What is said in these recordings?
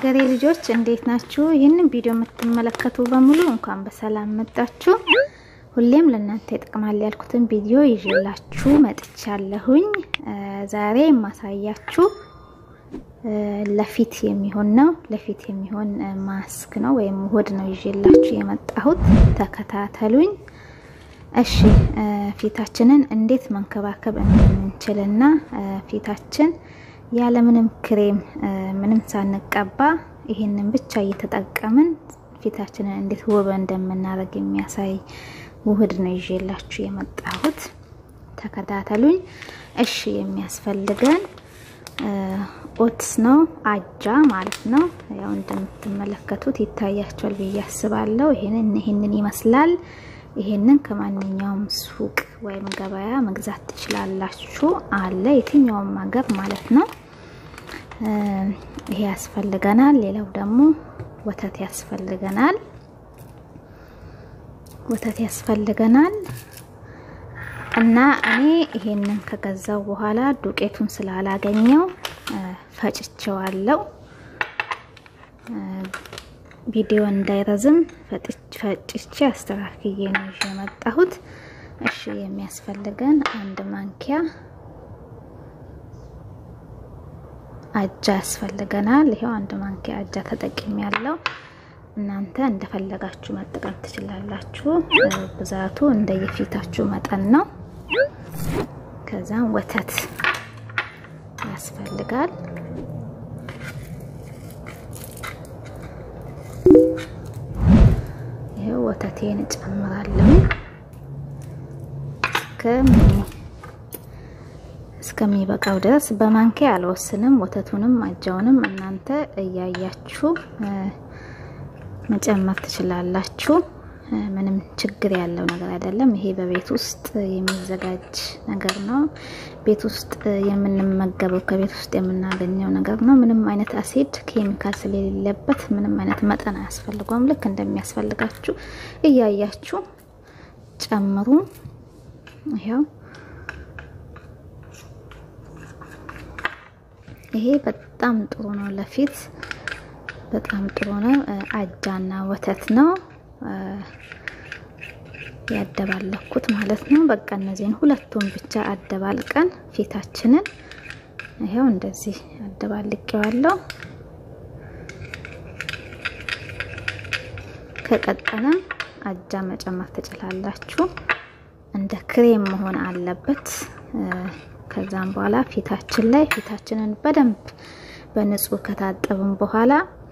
የሀገሬ ልጆች እንዴት ናችሁ? ይህንን ቪዲዮ የምትመለከቱ በሙሉ እንኳን በሰላም መጣችሁ። ሁሌም ለእናንተ ይጠቅማል ያልኩትን ቪዲዮ ይዤላችሁ መጥቻለሁኝ። ዛሬ የማሳያችሁ ለፊት የሚሆን ነው። ለፊት የሚሆን ማስክ ነው ወይም ውህድ ነው ይዤላችሁ የመጣሁት። ተከታተሉኝ። እሺ ፊታችንን እንዴት መንከባከብ እንደምንችልና ፊታችን ያለምንም ክሬም ምንም ሳንቀባ ይሄንን ብቻ እየተጠቀምን ፊታችንን እንዴት ውብ እንደምናደርግ የሚያሳይ ውህድ ነው ይዤላችሁ የመጣሁት። ተከታተሉኝ። እሺ የሚያስፈልገን ኦትስ ነው፣ አጃ ማለት ነው። ያው እንደምትመለከቱት ይታያቸዋል ብዬ አስባለሁ። ይሄንን ይሄንን ይመስላል። ይሄንን ከማንኛውም ሱቅ ወይም ገበያ መግዛት ትችላላችሁ። አለ የትኛውም ሀገር ማለት ነው። ይሄ ያስፈልገናል። ሌላው ደግሞ ወተት ያስፈልገናል። ወተት ያስፈልገናል እና እኔ ይሄንን ከገዛው በኋላ ዱቄቱን ስላላገኘው ፈጭቸዋለሁ። ቪዲዮ እንዳይረዝም ፈጭቼ አስተካክዬ ነው ይዤ የመጣሁት። እሺ የሚያስፈልገን አንድ ማንኪያ አጃ ያስፈልገናል። ይሄው አንድ ማንኪያ አጃ ተጠቅሜ ያለው እናንተ እንደፈለጋችሁ መጠቀም ትችላላችሁ። ብዛቱ እንደየፊታችሁ መጠን ነው። ከዛም ወተት ያስፈልጋል። ይሄው ወተቴን እጨምራለሁ እስከሚበቃው ድረስ በማንኪያ አልወስንም። ወተቱንም አጃውንም እናንተ እያያችሁ መጨመር ትችላላችሁ። ምንም ችግር ያለው ነገር አይደለም። ይሄ በቤት ውስጥ የሚዘጋጅ ነገር ነው። ቤት ውስጥ የምንመገበው ከቤት ውስጥ የምናገኘው ነገር ነው። ምንም አይነት አሲድ ኬሚካል ስለሌለበት ምንም አይነት መጠን አያስፈልገውም። ልክ እንደሚያስፈልጋችሁ እያያችሁ ጨምሩ። ይሄው ይሄ በጣም ጥሩ ነው ለፊት በጣም ጥሩ ነው። አጃና ወተት ነው ያደባለኩት ማለት ነው። በቃ እነዚህን ሁለቱን ብቻ አደባልቀን ፊታችንን ይሄው እንደዚህ አደባልቄዋለሁ። ከቀጠለም አጃ መጨመር ትችላላችሁ። እንደ ክሬም መሆን አለበት። ከዛም በኋላ ፊታችን ላይ ፊታችንን በደንብ በንጹህ ከታጠብን በኋላ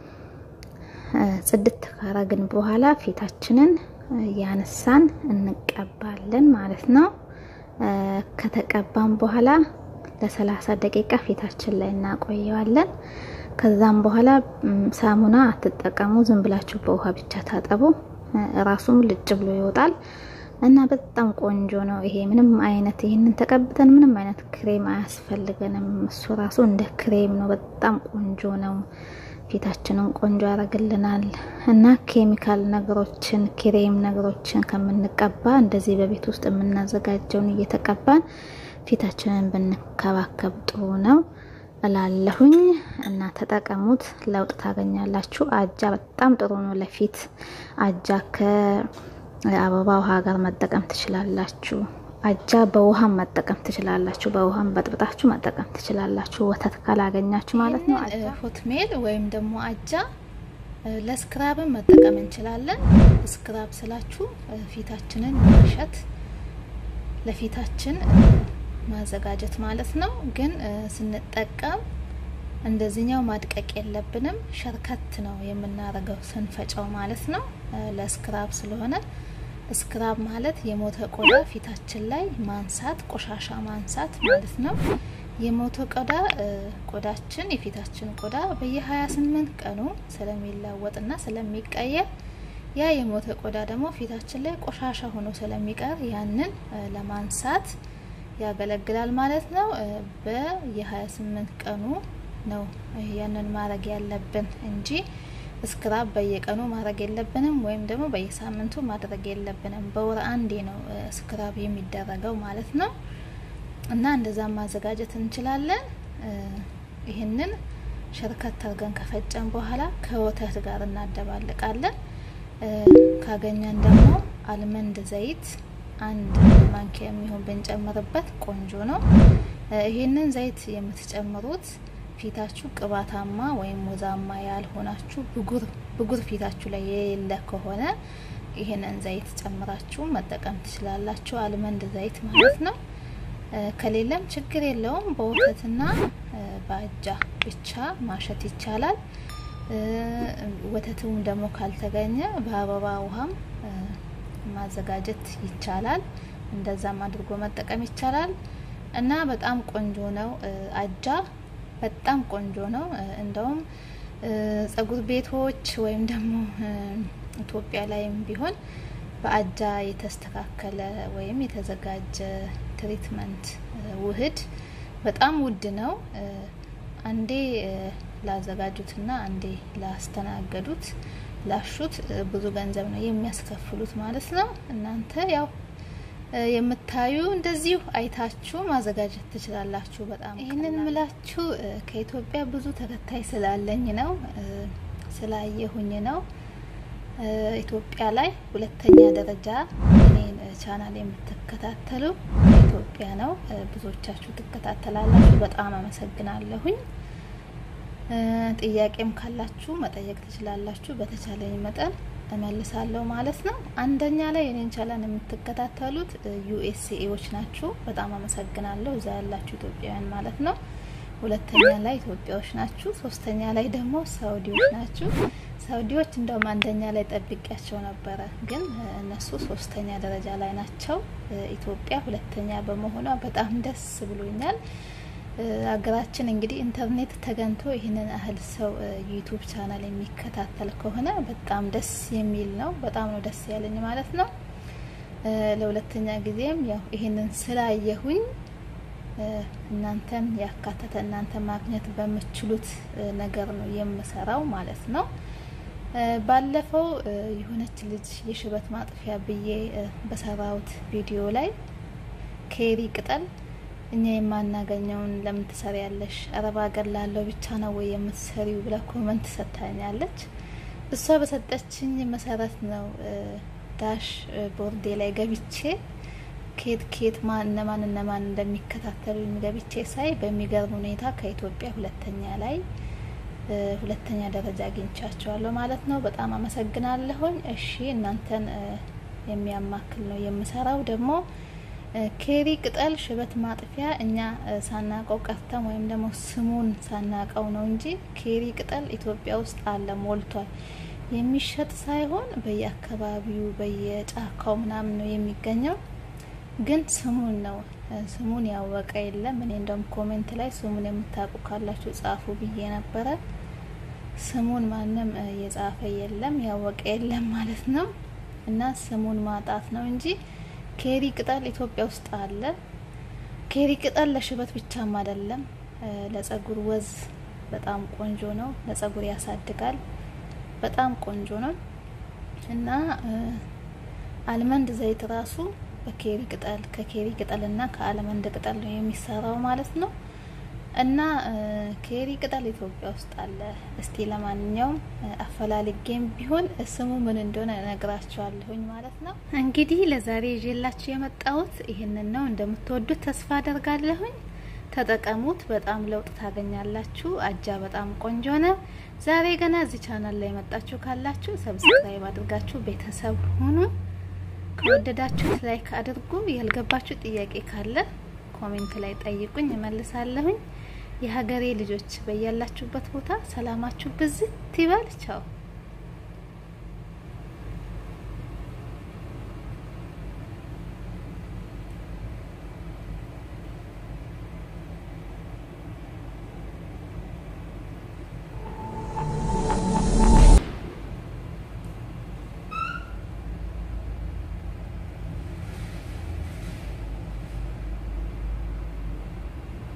ጽድት ካረግን በኋላ ፊታችንን ያነሳን እንቀባለን ማለት ነው። ከተቀባን በኋላ ለሰላሳ ደቂቃ ፊታችን ላይ እናቆየዋለን። ከዛም በኋላ ሳሙና አትጠቀሙ። ዝም ብላችሁ በውሃ ብቻ ታጠቡ። ራሱም ልጭ ብሎ ይወጣል እና በጣም ቆንጆ ነው። ይሄ ምንም አይነት ይሄንን ተቀብተን ምንም አይነት ክሬም አያስፈልገንም። እሱ ራሱ እንደ ክሬም ነው። በጣም ቆንጆ ነው። ፊታችንን ቆንጆ ያደርግልናል እና ኬሚካል ነገሮችን ክሬም ነገሮችን ከምንቀባ እንደዚህ በቤት ውስጥ የምናዘጋጀውን እየተቀባን ፊታችንን ብንከባከብ ጥሩ ነው እላለሁኝ እና ተጠቀሙት። ለውጥ ታገኛላችሁ። አጃ በጣም ጥሩ ነው ለፊት። አጃ ከአበባ ውሃ ጋር መጠቀም ትችላላችሁ። አጃ በውሃም መጠቀም ትችላላችሁ። በውሃም በጥብጣችሁ መጠቀም ትችላላችሁ። ወተት ካላገኛችሁ ማለት ነው። ሆትሜል ወይም ደግሞ አጃ ለስክራብን መጠቀም እንችላለን። ስክራብ ስላችሁ ፊታችንን ማሸት ለፊታችን ማዘጋጀት ማለት ነው። ግን ስንጠቀም እንደዚህኛው ማድቀቅ የለብንም። ሸርከት ነው የምናደርገው ስንፈጨው ማለት ነው። ለስክራብ ስለሆነ ስክራብ ማለት የሞተ ቆዳ ፊታችን ላይ ማንሳት፣ ቆሻሻ ማንሳት ማለት ነው። የሞተ ቆዳ ቆዳችን የፊታችን ቆዳ በየ28 ቀኑ ስለሚለወጥና ስለሚቀየር ያ የሞተ ቆዳ ደግሞ ፊታችን ላይ ቆሻሻ ሆኖ ስለሚቀር ያንን ለማንሳት ያገለግላል ማለት ነው። በየ28 ቀኑ ነው ያንን ማድረግ ያለብን እንጂ ስክራብ በየቀኑ ማድረግ የለብንም፣ ወይም ደግሞ በየሳምንቱ ማድረግ የለብንም። በወር አንዴ ነው ስክራብ የሚደረገው ማለት ነው። እና እንደዛ ማዘጋጀት እንችላለን። ይህንን ሸርከት አድርገን ከፈጨን በኋላ ከወተት ጋር እናደባልቃለን። ካገኘን ደግሞ አልመንድ ዘይት አንድ ማንኪያ የሚሆን ብንጨምርበት ቆንጆ ነው። ይህንን ዘይት የምትጨምሩት ፊታችሁ ቅባታማ ወይም ወዛማ ያልሆናችሁ ብጉር ብጉር ፊታችሁ ላይ የሌለ ከሆነ ይህንን ዘይት ጨምራችሁ መጠቀም ትችላላችሁ። አልመንድ ዘይት ማለት ነው። ከሌለም ችግር የለውም። በወተትና በአጃ ብቻ ማሸት ይቻላል። ወተቱም ደግሞ ካልተገኘ በአበባ ውሃም ማዘጋጀት ይቻላል። እንደዛም አድርጎ መጠቀም ይቻላል እና በጣም ቆንጆ ነው። አጃ በጣም ቆንጆ ነው። እንደውም ጸጉር ቤቶች ወይም ደግሞ ኢትዮጵያ ላይም ቢሆን በአጃ የተስተካከለ ወይም የተዘጋጀ ትሪትመንት ውህድ በጣም ውድ ነው። አንዴ ላዘጋጁትና አንዴ ላስተናገዱት ላሹት ብዙ ገንዘብ ነው የሚያስከፍሉት ማለት ነው። እናንተ ያው የምታዩ እንደዚሁ አይታችሁ ማዘጋጀት ትችላላችሁ። በጣም ይህንን ምላችሁ ከኢትዮጵያ ብዙ ተከታይ ስላለኝ ነው ስላየሁኝ ነው። ኢትዮጵያ ላይ ሁለተኛ ደረጃ እኔን ቻናል የምትከታተሉ ኢትዮጵያ ነው። ብዙዎቻችሁ ትከታተላላችሁ። በጣም አመሰግናለሁኝ። ጥያቄም ካላችሁ መጠየቅ ትችላላችሁ። በተቻለኝ መጠን እመልሳለሁ ማለት ነው። አንደኛ ላይ የኔን ቻናል የምትከታተሉት ዩኤስኤዎች ናችሁ። በጣም አመሰግናለሁ። እዛ ያላችሁ ኢትዮጵያውያን ማለት ነው። ሁለተኛ ላይ ኢትዮጵያዎች ናችሁ። ሶስተኛ ላይ ደግሞ ሳውዲዎች ናችሁ። ሳውዲዎች እንደውም አንደኛ ላይ ጠብቂያቸው ነበረ፣ ግን እነሱ ሶስተኛ ደረጃ ላይ ናቸው። ኢትዮጵያ ሁለተኛ በመሆኗ በጣም ደስ ብሎኛል። ሀገራችን እንግዲህ ኢንተርኔት ተገንቶ ይህንን ያህል ሰው ዩቱብ ቻናል የሚከታተል ከሆነ በጣም ደስ የሚል ነው። በጣም ነው ደስ ያለኝ ማለት ነው። ለሁለተኛ ጊዜም ያው ይህንን ስላየሁኝ እናንተን ያካተተ እናንተ ማግኘት በምችሉት ነገር ነው የምሰራው ማለት ነው። ባለፈው የሆነች ልጅ የሽበት ማጥፊያ ብዬ በሰራሁት ቪዲዮ ላይ ኬሪ ቅጠል እኛ የማናገኘውን ለምን ትሰሪያለሽ? አረብ ሀገር ላለው ብቻ ነው ወይ የምትሰሪው? ብላ ኮመንት ሰጥታኛለች። እሷ በሰጠችኝ መሰረት ነው ዳሽ ቦርዴ ላይ ገብቼ ኬት ኬት ማን እነማን እነማን እንደሚከታተሉ ገብቼ ሳይ በሚገርም ሁኔታ ከኢትዮጵያ ሁለተኛ ላይ ሁለተኛ ደረጃ አግኝቻቸዋለሁ ማለት ነው። በጣም አመሰግናለሁኝ። እሺ እናንተን የሚያማክል ነው የምሰራው ደግሞ ኬሪ ቅጠል ሽበት ማጥፊያ እኛ ሳናቀው ቀርተን ወይም ደግሞ ስሙን ሳናቀው ነው እንጂ ኬሪ ቅጠል ኢትዮጵያ ውስጥ አለ ሞልቷል። የሚሸጥ ሳይሆን በየአካባቢው በየጫካው ምናምን ነው የሚገኘው። ግን ስሙን ነው ስሙን ያወቀ የለም። እኔ እንደውም ኮሜንት ላይ ስሙን የምታውቁ ካላችሁ ጻፉ ብዬ ነበረ። ስሙን ማንም የጻፈ የለም ያወቀ የለም ማለት ነው። እና ስሙን ማጣት ነው እንጂ ኬሪ ቅጠል ኢትዮጵያ ውስጥ አለ። ኬሪ ቅጠል ለሽበት ብቻም አይደለም፣ ለጸጉር ወዝ በጣም ቆንጆ ነው። ለጸጉር ያሳድጋል። በጣም ቆንጆ ነው እና አልመንድ ዘይት ራሱ በኬሪ ቅጠል ከኬሪ ቅጠል እና ከአልመንድ ቅጠል ነው የሚሰራው ማለት ነው። እና ኬሪ ቅጠል ኢትዮጵያ ውስጥ አለ። እስቲ ለማንኛውም አፈላልጌም ቢሆን ስሙ ምን እንደሆነ እነግራችኋለሁኝ ማለት ነው። እንግዲህ ለዛሬ ይዤላችሁ የመጣሁት ይህንን ነው። እንደምትወዱት ተስፋ አደርጋለሁኝ። ተጠቀሙት። በጣም ለውጥ ታገኛላችሁ። አጃ በጣም ቆንጆ ነው። ዛሬ ገና እዚህ ቻናል ላይ የመጣችሁ ካላችሁ ሰብስክራይብ አድርጋችሁ ቤተሰብ ሁኑ። ከወደዳችሁት ላይክ አድርጉ። ያልገባችሁ ጥያቄ ካለ ኮሜንት ላይ ጠይቁኝ፣ እመልሳለሁኝ። የሀገሬ ልጆች በያላችሁበት ቦታ ሰላማችሁ ብዝት ይበል። ቻው